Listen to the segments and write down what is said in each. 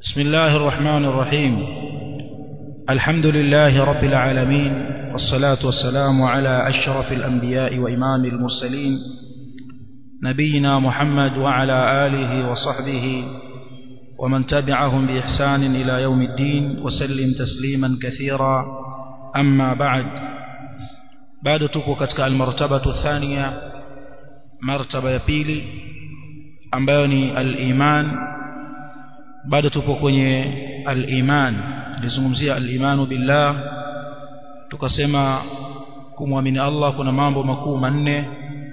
بسم الله الرحمن الرحيم الحمد لله رب العالمين والصلاة والسلام على أشرف الأنبياء وإمام المرسلين نبينا محمد وعلى آله وصحبه ومن تبعهم بإحسان إلى يوم الدين وسلم تسليما كثيرا أما بعد بعد تكوكتك المرتبة الثانية مرتبة يبيلي أمباني الإيمان bado tupo kwenye al-iman nilizungumzia al-imanu billah tukasema kumwamini Allah kuna mambo makuu manne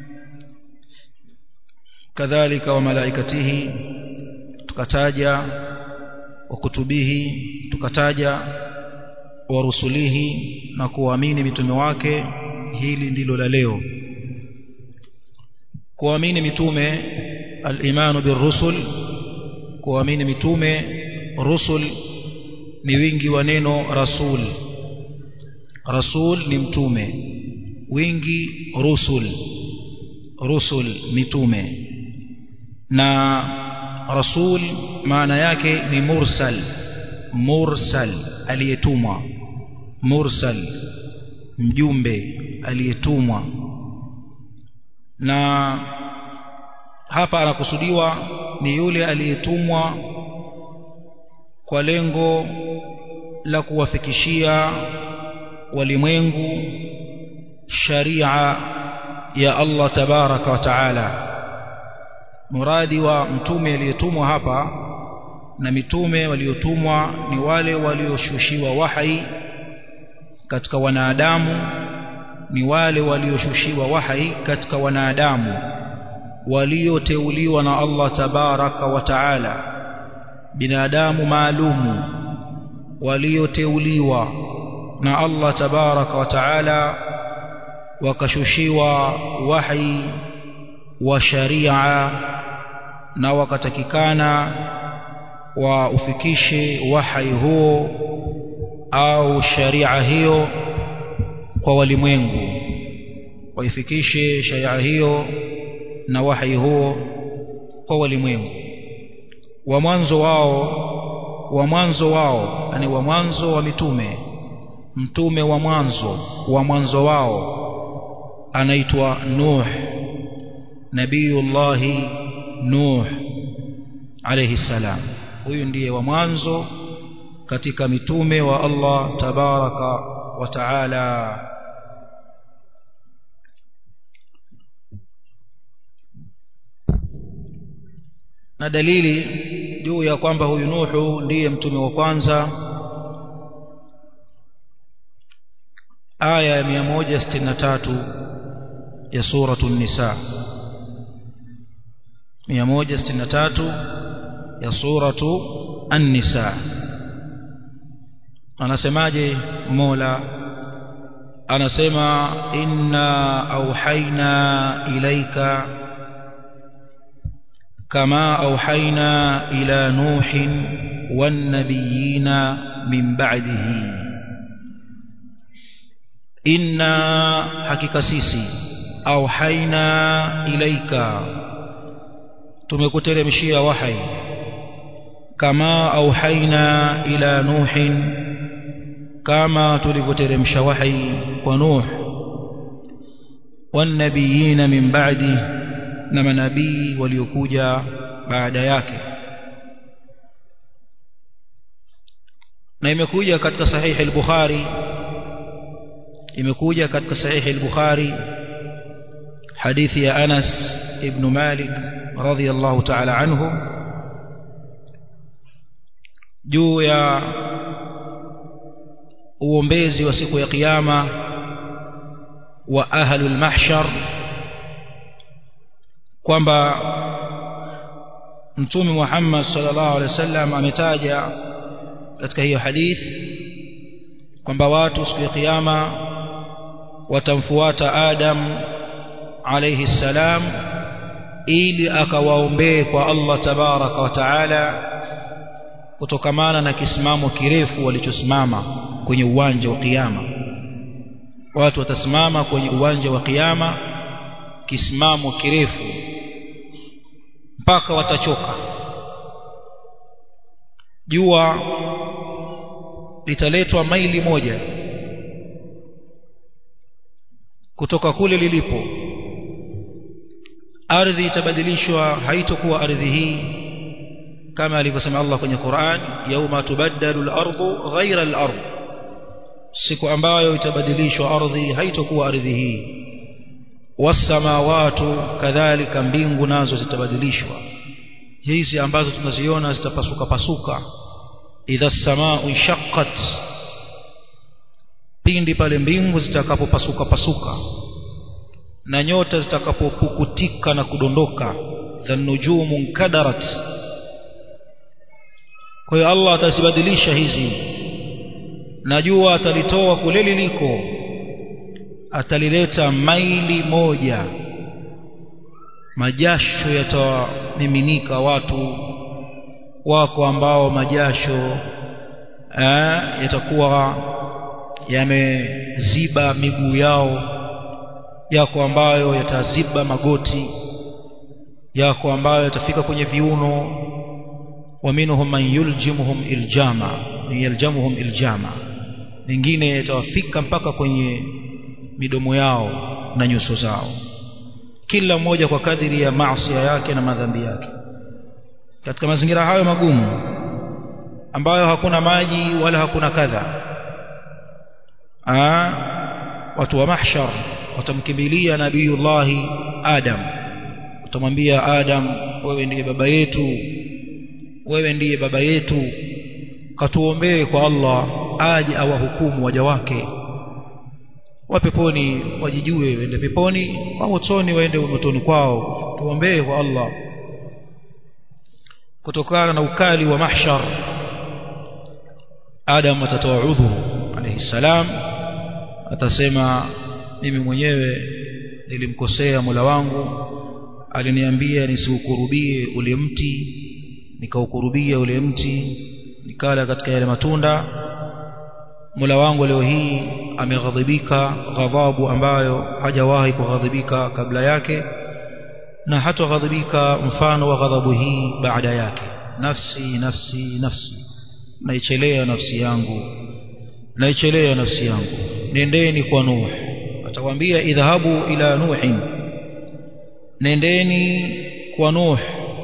kadhalika wa malaikatihi tukataja wa kutubihi tukataja wa rusulihi na kuamini mitume wake hili ndilo la leo kuamini mitume al-imanu birrusul kuamini mitume rusul ni wingi wa neno rasul rasul ni mtume wingi rusul rusul mitume na rasul maana yake ni mursal mursal aliyetumwa mursal mjumbe aliyetumwa na hapa anakusudiwa ni yule aliyetumwa kwa lengo la kuwafikishia walimwengu sharia ya Allah tabaraka wa taala muradi wa mtume aliyetumwa hapa na mitume waliotumwa ni wale walioshushiwa wahai katika wanadamu ni wale walioshushiwa wahai katika wanadamu walioteuliwa na Allah tabaraka wa taala binadamu maalumu walioteuliwa na Allah tabaraka wa taala wakashushiwa wahi wa sharia na wakatakikana wa ufikishe wahi huo au sharia hiyo kwa walimwengu waifikishe sharia hiyo na wahi huo kwa walimwengu wa mwanzo wao wa mwanzo wao yani wa mwanzo wa mitume mtume wa mwanzo wa mwanzo wao anaitwa Nuh Nabiyullahi Nuh alayhi salam huyu ndiye wa mwanzo katika mitume wa Allah tabaraka wa taala na dalili juu ya kwamba huyu Nuhu ndiye mtume wa kwanza aya ya 163 ya suratu nisa 163 ya suratu an-nisa anasemaje Mola anasema inna auhaina ilaika كما أوحينا إلى نوح والنبيين من بعده إنا حقيقة سيسي أوحينا إليك تمكترمشي وحي كما أوحينا إلى نوح كما تلفترمش وحي ونوح والنبيين من بعده na manabii waliokuja baada yake na imekuja katika sahihi al-Bukhari imekuja katika sahihi al-Bukhari hadithi ya Anas ibn Malik radhiyallahu ta'ala anhu juu ya uombezi wa siku ya kiyama wa ahlul mahshar kwamba mtume Muhammad sallallahu alaihi wasallam ametaja katika hiyo hadithi kwamba watu siku ya kiyama watamfuata Adam alayhi salam ili akawaombee kwa Allah tabaraka wa taala kutokamana na kisimamo kirefu walichosimama kwenye uwanja wa kiyama watu watasimama kwenye uwanja wa kiyama kisimamo kirefu mpaka watachoka jua litaletwa maili moja kutoka kule lilipo ardhi itabadilishwa haitokuwa ardhi hii kama alivyosema Allah kwenye Qur'an yauma tubaddalu al-ardu ghayra al-ard siku ambayo itabadilishwa ardhi haitokuwa ardhi hii wasamawatu kadhalika mbingu nazo zitabadilishwa hizi ambazo tunaziona zitapasuka pasuka idha samaa shaqqat pindi pale mbingu zitakapopasuka pasuka na nyota zitakapopukutika na kudondoka dhanujumu nkadarat kwa hiyo Allah atazibadilisha hizi na jua atalitoa kule liliko atalileta maili moja majasho yatamiminika watu wako ambao majasho eh, yatakuwa yameziba miguu yao yako ambayo yataziba magoti yako ambayo yatafika kwenye viuno waminhum man yuljimuhum iljama yaljamuhum iljama mengine yatawafika mpaka kwenye midomo yao na nyuso zao kila mmoja kwa kadiri ya maasi yake na madhambi yake katika mazingira hayo magumu ambayo hakuna maji wala hakuna kadha Aa, watu wa mahshar watamkimbilia nabiyullahi Adam utamwambia Adam wewe ndiye baba yetu wewe ndiye baba yetu katuombee kwa Allah aje awahukumu waja wake wa peponi wajijue waende peponi wa motoni waende motoni kwao tuombee kwa Allah kutokana na ukali wa mahshar Adam atatoa udhuru alayhi salam atasema mimi mwenyewe nilimkosea Mola wangu aliniambia nisiukurubie ule mti nikaukurubia ule mti nikala katika yale matunda Mola wangu leo hii ameghadhibika ghadhabu ambayo hajawahi kughadhibika kabla yake na hatoghadhibika mfano wa ghadhabu hii baada yake nafsi nafsi nafsi naichelea nafsi yangu naichelea nafsi yangu nendeni kwa nuh atawaambia idhahabu ila nuhin nendeni kwa nuh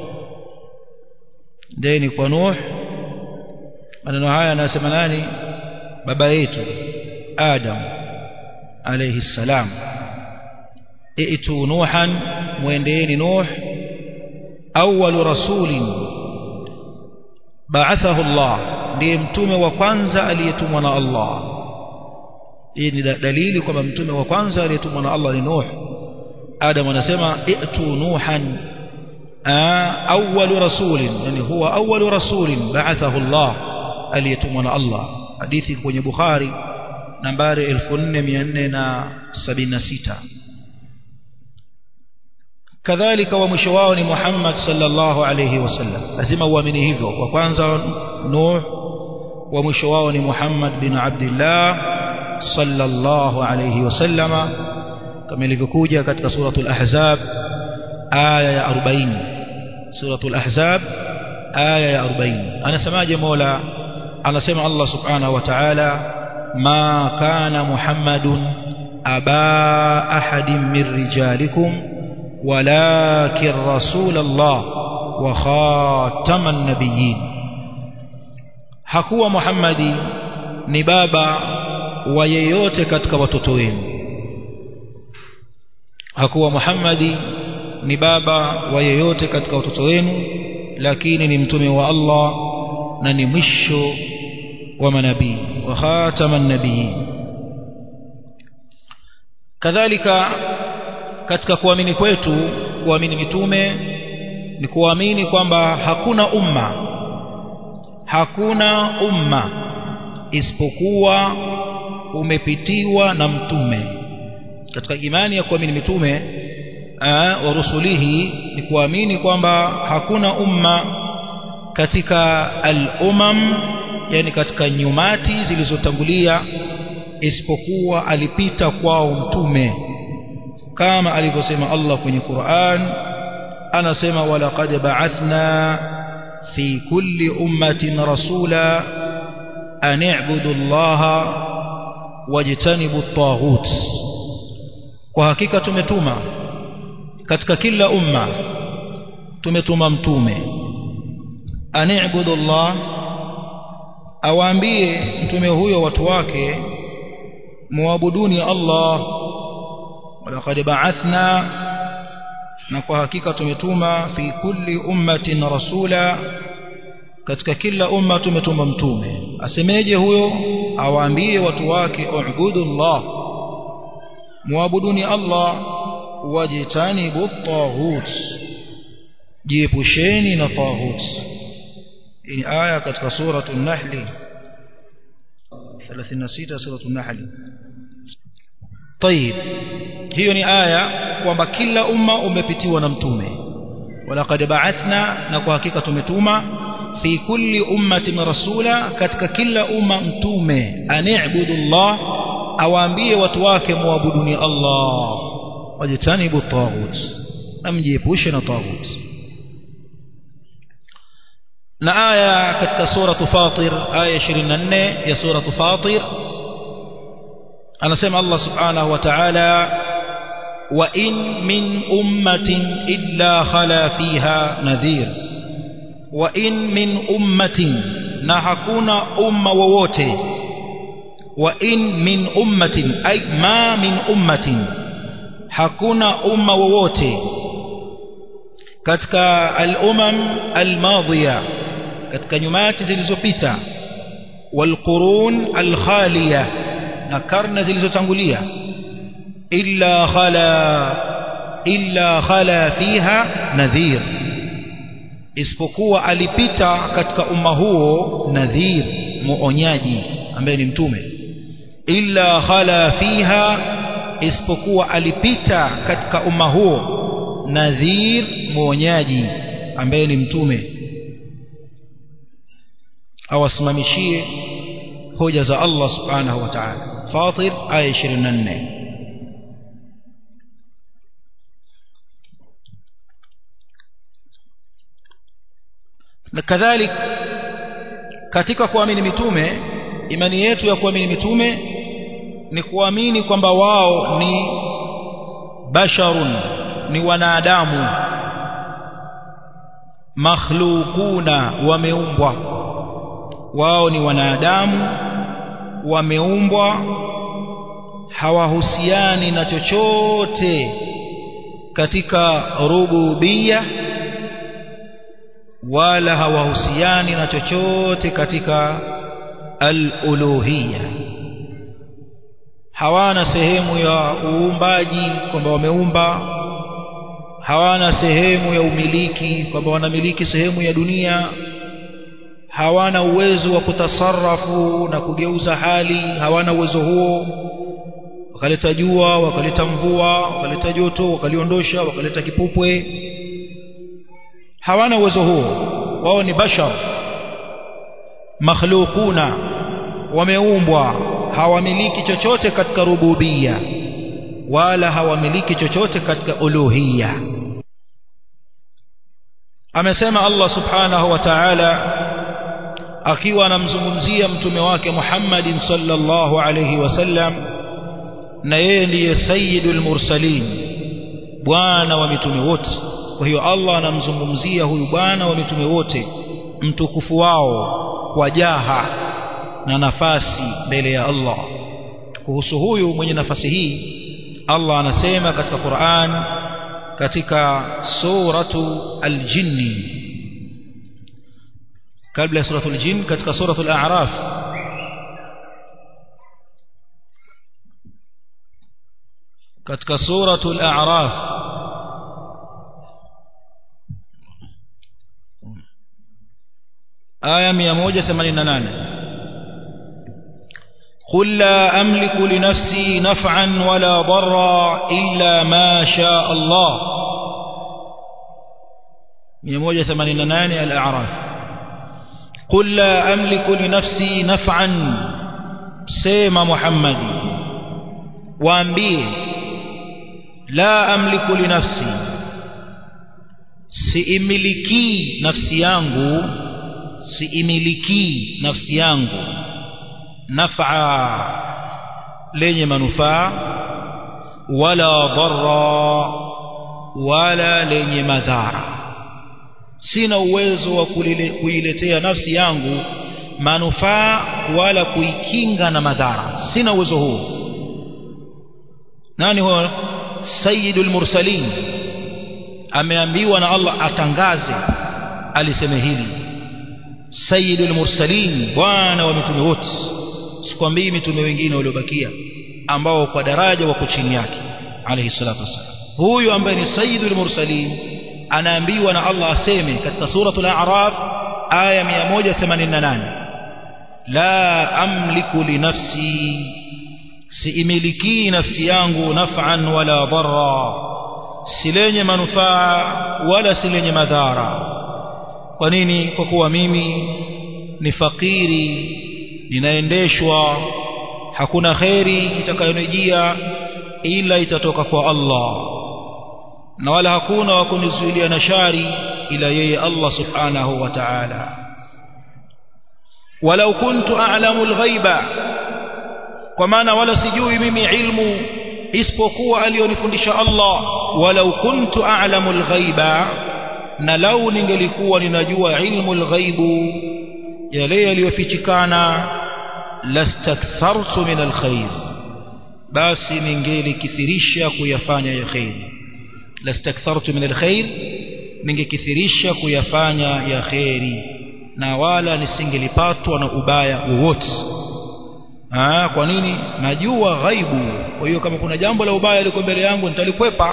nendeni kwa nuh maneno haya anasema nani baba yetu adam alayhi salam itu nuhan muendeeni nuh awwalu rasulin ba'athahu Allah ndiye mtume wa kwanza aliyetumwa na Allah hii ni dalili kwamba mtume wa kwanza aliyetumwa na Allah ni Nuh Adam anasema itu nuhan awwalu rasulin yani huwa awwalu rasulin ba'athahu Allah aliyetumwa na Allah hadithi kwenye Bukhari nambari 4476 kadhalika wa mwisho wao ni Muhammad sallallahu alayhi wasallam lazima uamini hivyo wa kwanza Nuh wa mwisho wao ni Muhammad bin Abdullah sallallahu alayhi wasallama kama ilivyokuja katika suratul ahzab aya ya 40 suratul ahzab aya ya 40 anasemaje Mola anasema Allah subhanahu wa ta'ala ma kana Muhammadun aba ahadin min rijalikum ولكن رسول الله وخاتم النبيين hakuwa Muhammadi ni baba wa yeyote katika watoto wenu hakuwa Muhammadi ni baba wa yeyote katika watoto wenu lakini ni mtume wa Allah na ni mwisho wa manabii wa khataman nabiyin kadhalika katika kuamini kwetu kuamini mitume ni kuamini kwamba hakuna umma hakuna umma isipokuwa umepitiwa na mtume katika imani ya kuamini mitume wa rusulihi ni kuamini kwamba hakuna umma katika al-umam yani katika nyumati zilizotangulia isipokuwa alipita kwao mtume kama alivyosema Allah kwenye Qur'an anasema walaqad ba'athna في كل أمة رسولا أن اعبدوا الله واجتنبوا الطاغوت وحقيقة تمتوما katika kila umma tumetuma mtume ani'budu Allah awaambie mtume huyo watu wake muabuduni Allah walaqad ba'athna na kwa hakika tumetuma fi kulli ummatin rasula katika kila umma tumetuma mtume asemeje huyo awaambie watu wake ubudu Allah muabuduni Allah wajtanibu taghut jiepusheni na taghut hii aya katika sura an-nahl 36 sura an-nahl طيب hiyo ni aya kwamba kila umma umepitiwa na mtume walaqad ba'athna na kwa hakika tumetuma fi kulli ummatin rasula katika kila umma mtume ani'budu Allah awaambie watu wake muabuduni Allah wajitanibu taghut amjiepushe na taghut na aya katika sura Fatir aya 24 ya sura Fatir anasema Allah subhanahu wa ta'ala wa in min ummatin illa khala fiha nadhir wa in min ummatin na hakuna umma wowote wa in min ummatin ay ma min ummatin hakuna umma wowote katika al-umam al-madhiya katika nyumati zilizopita wal-qurun al-khaliya na karne zilizotangulia illa khala illa khala fiha nadhir isipokuwa alipita katika umma huo nadhir muonyaji ambaye ni mtume illa khala fiha isipokuwa alipita katika umma huo nadhir muonyaji ambaye ni mtume awasimamishie hoja za Allah subhanahu wa ta'ala Fatir aya 24 na kadhalik katika kuamini mitume imani yetu ya kuamini mitume ni kuamini kwamba wao ni basharun ni wanadamu makhluquna wameumbwa wao ni wanadamu wameumbwa hawahusiani na chochote katika rububia wala hawahusiani na chochote katika al-uluhiyya hawana sehemu ya uumbaji kwamba wameumba hawana sehemu ya umiliki kwamba wanamiliki sehemu ya dunia hawana uwezo wa kutasarrafu na kugeuza hali hawana uwezo huo wakaleta jua wakaleta mvua wakaleta joto wakaliondosha wakaleta kipupwe hawana uwezo huo wao ni bashar makhluquna wameumbwa hawamiliki chochote katika rububia wala hawamiliki chochote katika uluhia amesema Allah subhanahu wa ta'ala akiwa anamzungumzia mtume wake Muhammadin sallallahu alayhi wasallam na yeye ndiye sayyidul mursalin bwana wa mitume wote kwa hiyo Allah anamzungumzia huyu bwana wa mitume wote mtukufu wao kwa jaha na nafasi mbele ya Allah kuhusu huyu mwenye nafasi hii Allah anasema katika Qur'an katika suratu al-jinni kabla ya suratul jin katika suratul a'raf katika suratul a'raf aya 188 قل لا أملك لنفسي نفعا ولا ضرا إلا ما شاء الله 188 الأعراف قل لا أملك لنفسي نفعا سيما محمد وأنبيه لا أملك لنفسي siimiliki nafsi yangu siimiliki nafsi yangu naf'a lenye manufaa wala dharra wala lenye madhara sina uwezo wa kuiletea nafsi yangu manufaa wala kuikinga na madhara sina uwezo huo nani huyo sayyidul mursalin ameambiwa na Allah atangaze aliseme hili sayyidul mursalin bwana wa mitume wote sikwambii mitume wengine waliobakia ambao kwa daraja wako chini yake alayhi salatu wassalam huyu ambaye ni sayyidul mursalin anaambiwa na Allah aseme katika suratul a'raf aya 188 la amliku li nafsi siimiliki nafsi yangu naf'an wala dharra silenye manufaa wala silenye madhara kwa nini kwa kuwa mimi ni fakiri ninaendeshwa hakuna kheri itakayonijia ila itatoka kwa Allah na wala hakuna wa kunizuilia na shari ila yeye Allah subhanahu wa ta'ala walau kuntu a'lamu al-ghaiba kwa maana wala sijui mimi ilmu isipokuwa aliyonifundisha Allah walau kuntu a'lamu al-ghaiba na lau ningelikuwa ninajua ilmu al-ghaibu yale yaliyofichikana lastakthartu min al-khair basi ningelikithirisha kuyafanya ya khairi lastakthartu min al-khair ningekithirisha kuyafanya ya khairi na wala nisingelipatwa na ubaya wowote Ah, kwa nini? Najua ghaibu. Kwa hiyo kama kuna jambo la ubaya liko mbele yangu nitalikwepa.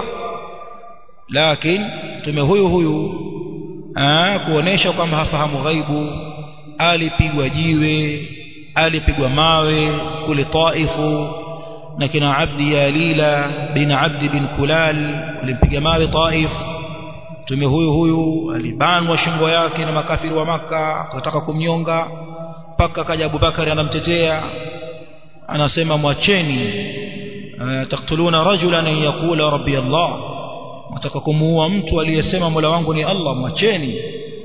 Lakini mtume huyu huyu ah, kuonesha kwamba hafahamu ghaibu, alipigwa jiwe, alipigwa mawe kule Taifu na kina Abdi Yalila bin Abdi bin Kulal walimpiga mawe Taif. Mtume huyu huyu alibanwa shingo yake na makafiri wa Maka, akataka kumnyonga mpaka kaja Abubakari anamtetea anasema mwacheni taktuluna rajulan an yaqula rabbi Allah nataka kumuua mtu aliyesema mola wangu ni Allah mwacheni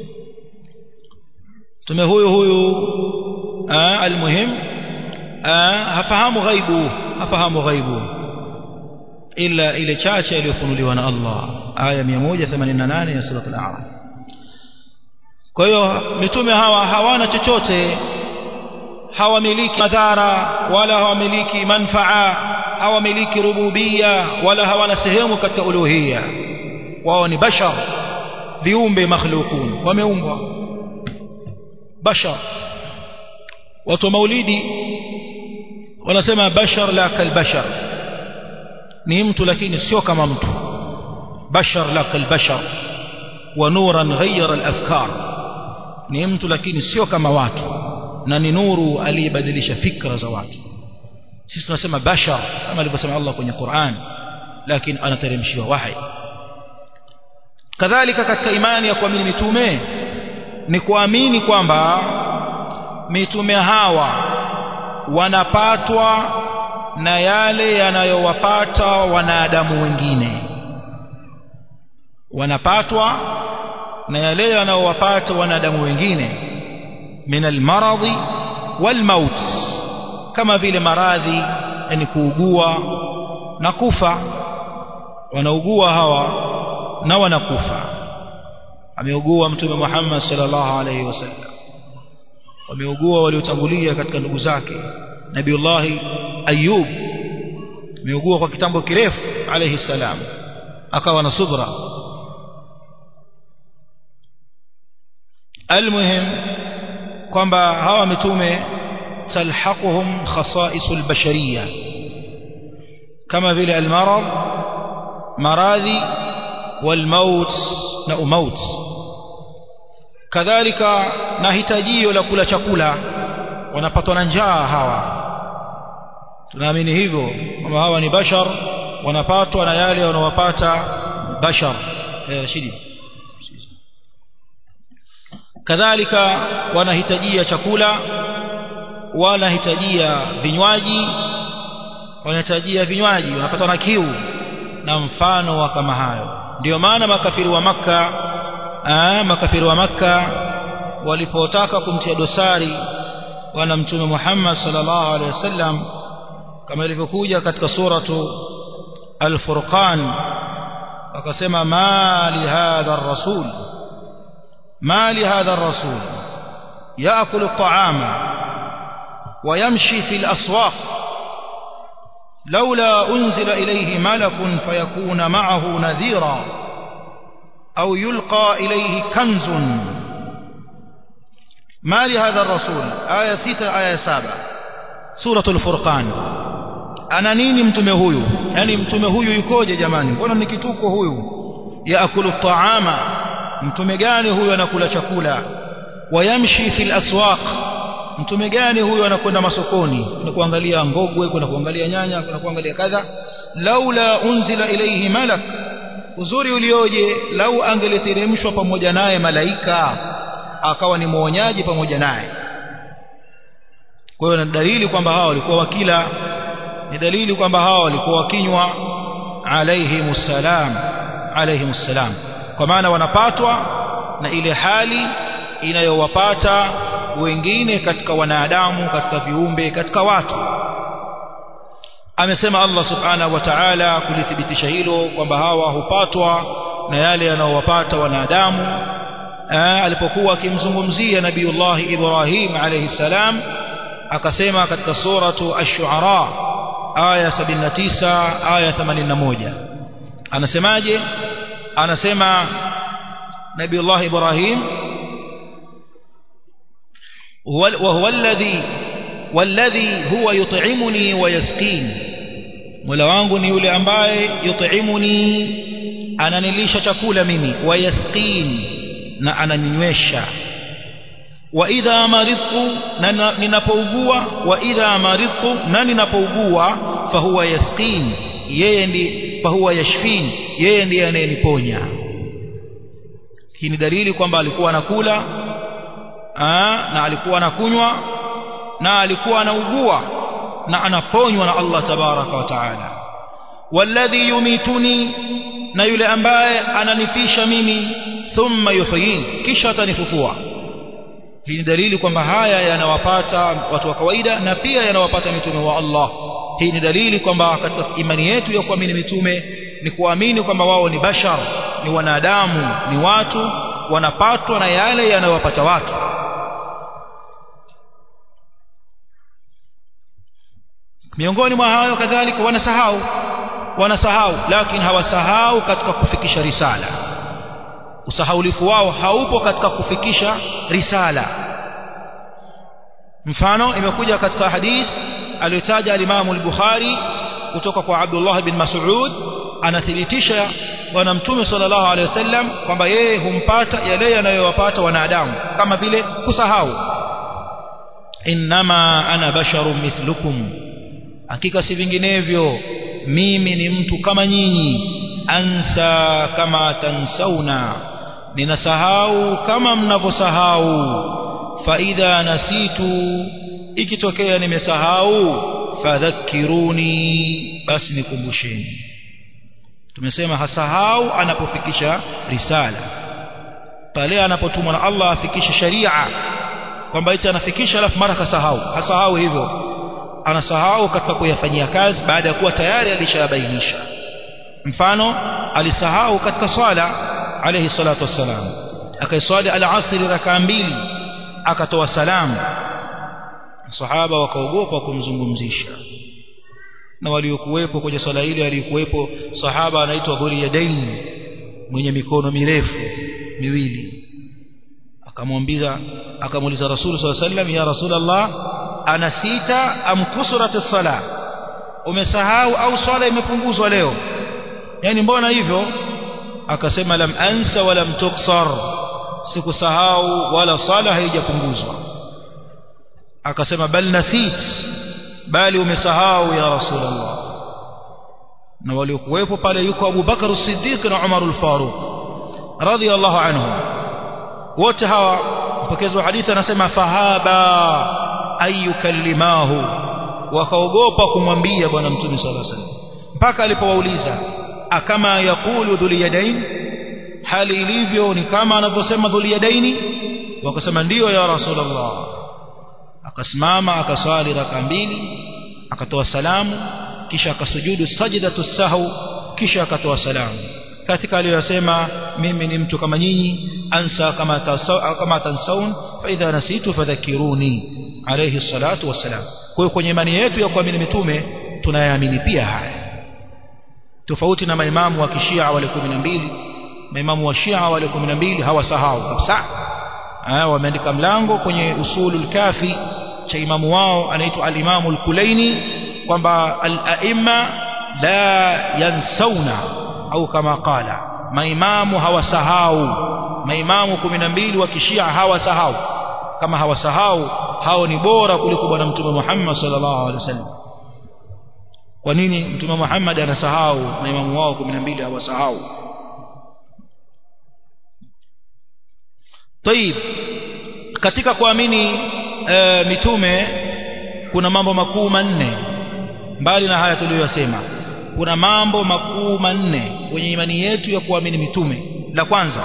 tume huyu huyu almuhim hafahamu ghaibu hafahamu ghaibu ila ile chache iliyofunuliwa na Allah aya 188 ya sura al-a'raf kwa hiyo mitume hawa hawana chochote hawamiliki madhara wala hawamiliki manfaa hawamiliki rububia wala hawana sehemu katika uluhia wao ni bashar viumbe makhlukun wameumbwa bashar watu wa maulidi wanasema bashar la kalbashar ni mtu lakini sio kama mtu bashar la kalbashar wa nuran ghayyara al-afkar ni mtu lakini sio kama watu na ni nuru aliyebadilisha fikra za watu sisi tunasema bashar kama alivyosema Allah kwenye Qur'an lakini anateremshiwa wahi kadhalika katika imani ya kuamini mitume ni kuamini kwamba mitume hawa wanapatwa na yale yanayowapata wanadamu wengine wanapatwa na yale yanayowapata wanadamu wengine min almaradhi walmaut kama vile maradhi yani kuugua na kufa wanaugua hawa na wanakufa ameugua mtume Muhammad sallallahu alaihi wasallam wameugua waliotangulia katika ndugu zake Nabiullah Ayub ameugua kwa kitambo kirefu alayhi salam akawa na subra almuhim kwamba hawa mitume talhaquhum khasaisul bashariyah kama vile almarad maradhi walmaut na umaut kadhalika na hitajio la kula chakula wanapatwa na njaa hawa tunaamini hivyo kwamba hawa ni bashar wanapatwa na yale wanawapata bashar eh, Rashidi kadhalika wanahitajia chakula wanahitajia vinywaji wanahitajia vinywaji wanapatwa na kiu na mfano wa kama hayo ndio maana makafiri wa maka makafiri wa makka walipotaka kumtia dosari bwana mtume Muhammad sallallahu alaihi wasallam kama ilivyokuja katika suratu al-Furqan wakasema ma li hadha ar-rasul ma li hadha ar-rasul yaakulu at-ta'ama wa yamshi fi al-aswaq لولا أنزل إليه ملك فيكون معه نذيرا أو يلقى إليه كنز ما لهذا الرسول آية ستة آية سابعة سورة الفرقان ana nini mtume huyu yani mtume huyu yukoje jamani mbona ni kituko huyu yaakulu taama mtume gani huyu anakula chakula wayamshi fil aswaq mtume gani huyu anakwenda masokoni kuna kuangalia ngogwe kuna kuangalia nyanya kuna kuangalia kadha laula unzila ilayhi malak uzuri ulioje lau angeliteremshwa pamoja naye malaika akawa ni mwonyaji pamoja naye kwa hiyo ni dalili kwamba hao walikuwa wakila ni dalili kwamba hao walikuwa wakinywa alayhimussalam alayhimussalam kwa maana wanapatwa na ile hali inayowapata wengine katika wanadamu katika viumbe katika watu amesema Allah subhanahu wa ta'ala kulithibitisha hilo kwamba hawa hupatwa na yale yanayowapata wanadamu alipokuwa akimzungumzia nabiiullah Ibrahim alayhi salam akasema katika suratu ash-shu'ara aya 79 aya 81 anasemaje anasema nabiiullah Ibrahim وهو الذي والذي هو يطعمني ويسقين Mola wangu ni yule ambaye yut'imuni ananilisha chakula mimi wayasqin na ananinywesha wa idha maridtu na ninapougua wa idha maridtu na ninapougua fahuwa yasqin yeye ndi fahuwa yashfin yeye ndiye anayeniponya hii ni dalili kwamba alikuwa anakula na alikuwa anakunywa na alikuwa anaugua na anaponywa na Allah tabaraka wa taala walladhi yumituni na yule ambaye ananifisha mimi thumma yuhyin kisha atanifufua hii ni dalili kwamba haya yanawapata watu wa kawaida na pia yanawapata mitume wa Allah hii ni dalili kwamba katika imani yetu ya kuamini mitume ni kuamini kwamba wao ni bashar ni wanadamu ni watu wanapatwa na yale yanayowapata watu miongoni mwa hayo kadhalika wanasahau wanasahau lakini hawasahau katika kufikisha risala usahaulifu wao haupo katika kufikisha risala mfano imekuja katika hadith aliyotaja alimamu al-Bukhari kutoka kwa Abdullah bin Mas'ud anathibitisha bwana mtume sallallahu alaihi wasallam kwamba yeye humpata yale yanayowapata wanadamu kama vile kusahau innama ana basharun mithlukum hakika si vinginevyo mimi ni mtu kama nyinyi ansa kama tansauna ninasahau kama mnavyosahau faidha nasitu ikitokea nimesahau fadhakkiruni basi nikumbusheni tumesema hasahau anapofikisha risala pale anapotumwa na Allah afikishe sharia kwamba eti anafikisha alafu mara kasahau hasahau hivyo anasahau katika kuyafanyia kazi baada ya kuwa tayari alishabainisha mfano alisahau katika swala alayhi salatu wassalam akaiswali al-asr rakaa mbili akatoa salamu sahaba wakaogopa kumzungumzisha na waliokuwepo kwenye swala ile alikuwepo sahaba anaitwa Dhuliyadain mwenye mikono mirefu miwili akamwambia akamuuliza Rasul sallallahu alaihi wasallam ya Rasulullah ana sita am kusurat as-sala umesahau au swala imepunguzwa leo yani mbona hivyo akasema lam ansa wala tuksar sikusahau wala swala haijapunguzwa akasema bal nasit bali umesahau ya rasulullah na waliokuwepo pale yuko Abu Bakar as-Siddiq na Umar al-Faruq radiyallahu anhum wote hawa mpokezi wa hadithi anasema fahaba ayukallimahu wakaogopa kumwambia bwana mtume sallallahu alaihi wasallam mpaka alipowauliza akama yaqulu dhul yadain hali ilivyo ni kama anavyosema dhuliyadaini wakasema ndiyo ya rasulullah akasimama akaswali raka mbili akatoa salamu kisha akasujudu sajdatu sahau kisha akatoa salamu katika aliyosema mimi ni mtu kama nyinyi ansa kama tasaw, kama tansaun fa idha nasitu fadhakiruni alayhi salatu wassalam kwa hiyo kwenye imani yetu ya kuamini mitume tunayaamini pia haya tofauti na maimamu wa kishia wale 12 maimamu wa shia wale 12 hawasahau kabisa wameandika mlango kwenye usulul kafi cha imamu wao anaitwa al-Imamu al-Kulaini kwamba al-aimma la yansauna au kama qala maimamu hawasahau maimamu 12 wa kishia hawasahau kama hawasahau hao ni bora kuliko bwana mtume Muhammad sallallahu alaihi wasallam kwa nini mtume Muhammad anasahau maimamu wao 12 hawasahau طيب katika kuamini e, mitume kuna mambo makuu manne mbali na haya tuliyosema kuna mambo makuu manne kwenye imani yetu ya kuamini mitume la kwanza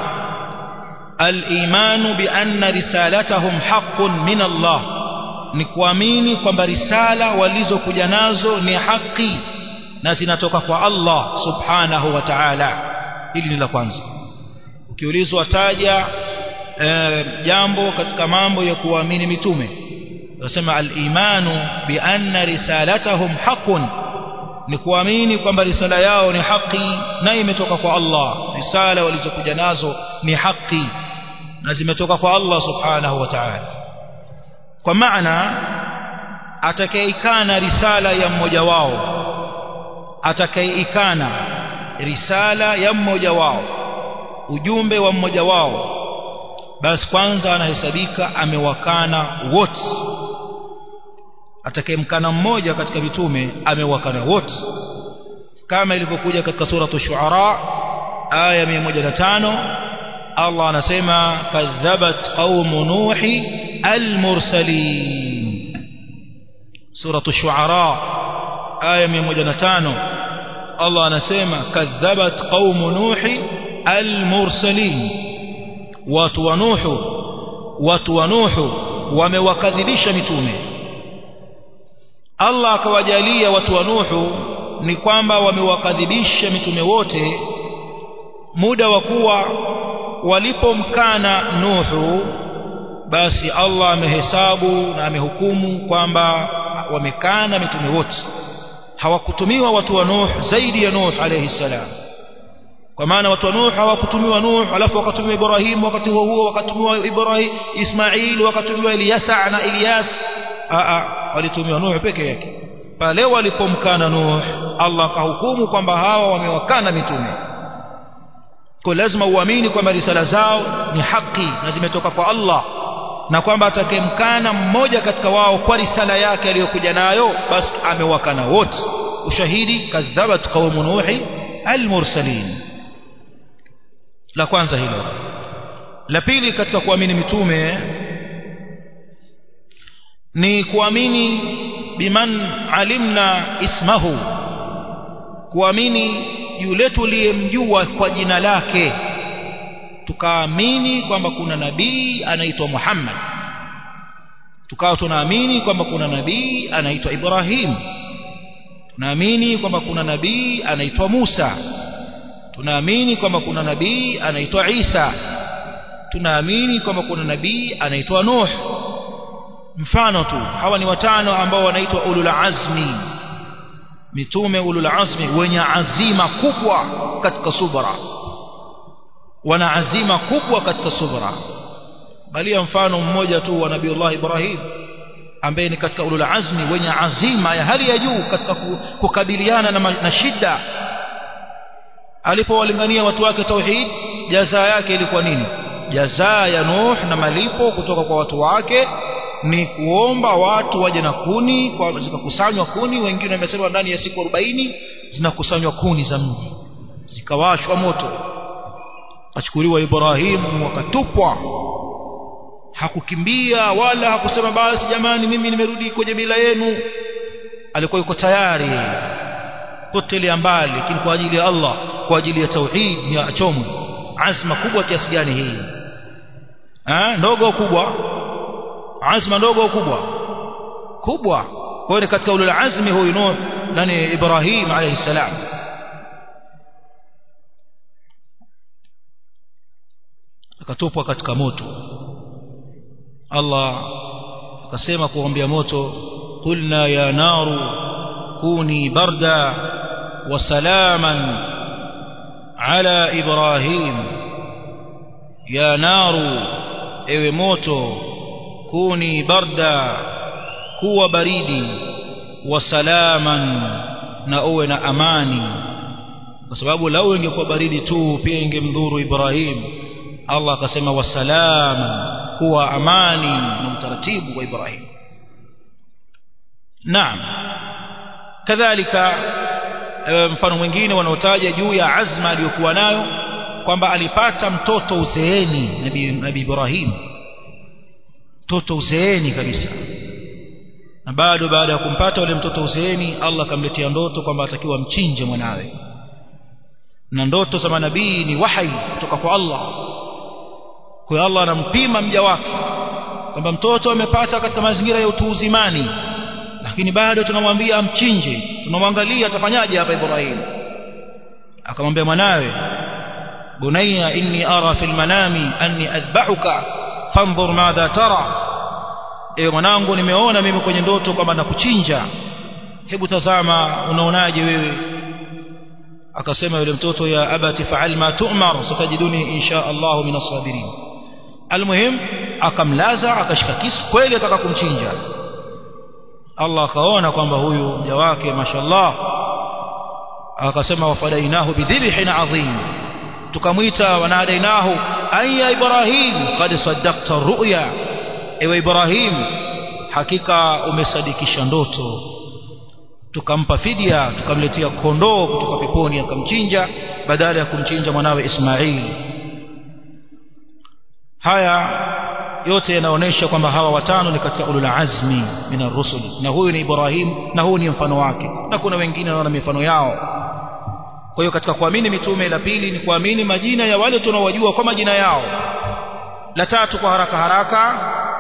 al-imanu bi anna risalatahum haqqun min Allah ni kuamini kwamba risala walizokuja nazo ni haki na zinatoka kwa Allah subhanahu wa ta'ala hili ni la kwanza ukiulizwa taja e, jambo katika mambo ya kuamini mitume nasema al-imanu bi anna risalatahum haqqun ni kuamini kwamba risala yao ni haki na imetoka kwa Allah risala walizokuja nazo ni haki na zimetoka kwa Allah subhanahu wa ta'ala kwa maana atakayeikana risala ya mmoja wao atakayeikana risala ya mmoja wao ujumbe wa mmoja wao basi kwanza anahesabika amewakana wote atakayemkana mmoja katika mitume amewakana wote kama ilivyokuja katika sura ash-shu'ara aya 105 Allah anasema kadhabat qaumu nuhi al-mursalin sura ash-shu'ara aya 105 Allah anasema kadhabat qaumu nuhi al-mursalin watu wa nuhu watu wa nuhu wamewakadhibisha mitume Allah akawajalia watu wa Nuhu ni kwamba wamewakadhibisha mitume wote muda wa kuwa walipomkana Nuhu basi Allah amehesabu na amehukumu kwamba wamekana mitume wote hawakutumiwa watu wa Nuh zaidi ya Nuh alayhi salam kwa maana watu wa Nuh hawakutumiwa Nuh alafu wakatumiwa Ibrahim wakati huo huo wakatumiwa Ibrahim Ismail wakatumiwa Ilyasa na Ilyas a walitumiwa Nuh peke yake pale walipomkana Nuh Allah kahukumu kwamba hawa wamewakana mitume kwa lazima uamini kwamba risala zao ni haki na zimetoka kwa Allah na kwamba atakayemkana mmoja katika wao kwa risala yake aliyokuja nayo basi amewakana wote ushahidi kadhabat qaumu nuhi almursalin la kwanza hilo la pili katika kuamini mitume ni kuamini biman alimna ismahu kuamini yule tuliyemjua kwa jina lake tukaamini kwamba kuna nabii anaitwa Muhammad tukawa tunaamini kwamba kuna nabii anaitwa Ibrahim tunaamini kwamba kuna nabii anaitwa Musa tunaamini kwamba kuna nabii anaitwa Isa tunaamini kwamba kuna nabii anaitwa Nuh mfano tu hawa ni watano ambao wanaitwa ulul azmi mitume ulul azmi wenye azima kubwa katika subra wana azima kubwa katika subra bali mfano mmoja tu wa nabiiullah Ibrahim ambaye ni katika ulul azmi wenye azima ya hali ya juu katika kukabiliana na, na shida alipowalingania watu wake tauhid jazaa yake ilikuwa nini jazaa ya Nuh na malipo kutoka kwa watu wake ni kuomba watu waje na kuni kwa zikakusanywa kuni wengine wamesema ndani ya siku 40 zinakusanywa kuni za mji zikawashwa moto achukuliwa Ibrahim wakatupwa hakukimbia wala hakusema basi jamani mimi nimerudi kwenye bila yenu alikuwa yuko tayari potelea mbali lakini kwa ajili ya Allah kwa ajili ya tauhid ni achomwe azma kubwa kiasi gani hii eh ndogo kubwa azma ndogo kubwa kubwa kwa hiyo katika ulul azmi huyu Nuh nani Ibrahim alayhi salam akatupwa katika moto Allah akasema kuombea moto qulna ya naru kuni barda wa salaman ala ibrahim ya naru ewe moto kuni barda kuwa baridi wa salaman na uwe na amani kwa sababu lau ingekuwa baridi tu pia ingemdhuru Ibrahim Allah akasema wasalama kuwa amani na utaratibu wa Ibrahim Naam kadhalika mfano mwingine wanaotaja juu ya azma aliyokuwa nayo kwamba alipata mtoto uzeeni nabii nabi Ibrahim mtoto uzeeni kabisa na bado baada ya kumpata yule mtoto uzeeni Allah akamletea ndoto kwamba atakiwa mchinje mwanawe na ndoto za manabii ni wahai kutoka kwa Allah kwa Allah anampima mja wake kwamba mtoto amepata katika mazingira ya utu uzimani lakini bado tunamwambia amchinje tunamwangalia atafanyaje hapa Ibrahim akamwambia mwanawe bunayya inni ara fil manami anni adba'uka fanzur madha tara ewe mwanangu nimeona mimi kwenye ndoto kwamba nakuchinja hebu tazama unaonaje wewe akasema yule mtoto ya abati fa'al ma tu'mar satajiduni insha Allah min as-sabirin almuhim akamlaza akashika kisu kweli ataka kumchinja Allah akaona kwamba huyu mja wake mashallah akasema wafadainahu bidhibhin adhim tukamwita wanadainahu ayya ibrahim qad saddaqta ru'ya ewe ibrahim hakika umesadikisha ndoto tukampa fidia tukamletea kondoo kutoka peponi akamchinja badala ya kumchinja mwanawe Ismail haya yote yanaonesha kwamba hawa watano ni katika ulul azmi minar rusul na huyu ni Ibrahim na huyu ni mfano wake na kuna wengine wana mifano yao kwa hiyo katika kuamini mitume la pili ni kuamini majina ya wale tunaowajua kwa majina yao la tatu kwa haraka haraka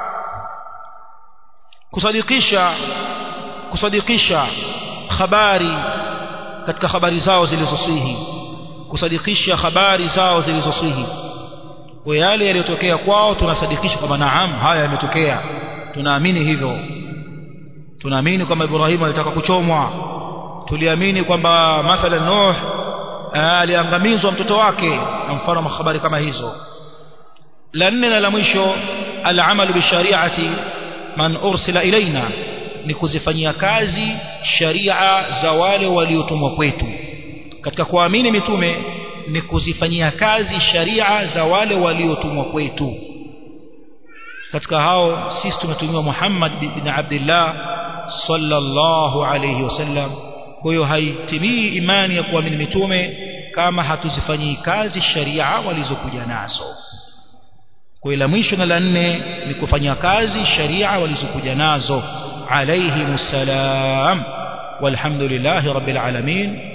kusadikisha kusadikisha habari katika habari zao zilizosihi kusadikisha habari zao zilizosihi kwa yale yaliyotokea kwao tunasadikisha kwamba naam haya yametokea tunaamini hivyo tunaamini kwamba Ibrahim alitaka kuchomwa tuliamini kwamba mathalan Nuh aliangamizwa mtoto wake na mfano wa habari kama hizo la nne na la mwisho al-amalu bi shari'ati man ursila ilaina ni kuzifanyia kazi sharia za wale waliotumwa kwetu katika kuamini mitume ni kuzifanyia kazi sharia za wale waliotumwa kwetu katika hao sisi tumetumiwa Muhammad bin Abdullah sallallahu alayhi wasallam kwa hiyo haitimii imani ya kuamini mitume kama hatuzifanyii kazi sharia walizokuja nazo kwa hiyo la mwisho na la nne ni kufanyia kazi sharia walizokuja nazo عليهم السلام والحمد لله رب العالمين